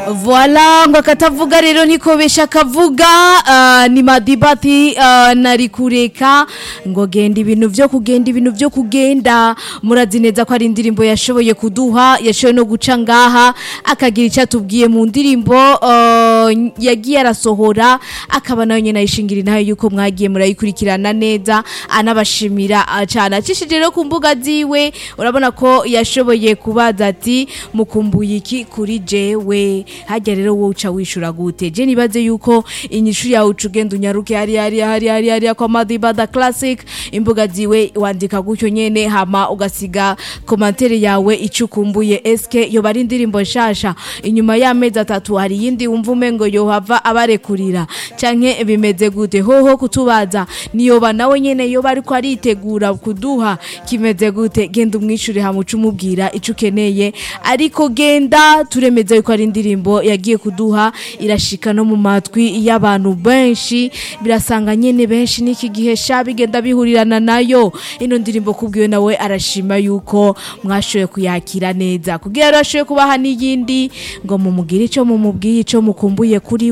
Voila ngo akatavuga rero nikobesha akavuga uh, ni madibati uh, nari kureka ngo genda ibintu vyo kugenda ibintu vyo kugenda murazi neza ko ari indirimbo yashoboye kuduha yashoboye no guca ngaha akagira icyo atubwiye mu ndirimbo uh, yagiye arasohora akaba nayo nyene ayishingira nayo yuko mwagiye murayikurikirana neza anabashimira uh, cyane acishije rero ku mbuga ziwe urabona ko yashoboye kubaza ati mukumbuye iki kuri jewe hajya rero wowe uca wishura gute je nibaze yuko inyishu yawe uca ugenda unyaruke hari hari hari hari hari kwa madibada classic imbuga ziwe wandika gutyo nyene hama ugasiga komantere yawe icyo ukumbuye eske yoba ari indirimbo nshasha inyuma y'amezi atatu hari iyindi wumva umengo yohava abarekurira canke bimeze gute hoho kutubaza niyoba nawe nyene yoba ariko aritegura kuduha kimeze gute genda umwishure hama uca umubwira ico ukeneye ariko genda turemeza yuko ari indirimbo yagiye kuduha irashika no mu matwi y'abantu benshi birasanga nyene benshi n'iki gihe sha bigenda bihurirana nayo ino ndirimbo kubwiwe nawe arashima yuko mwashoboye kuyakira neza kugira rero ashoboye kubaha n'iyindi ngo mumugire ico mumubwiye ico mukumbuye kuri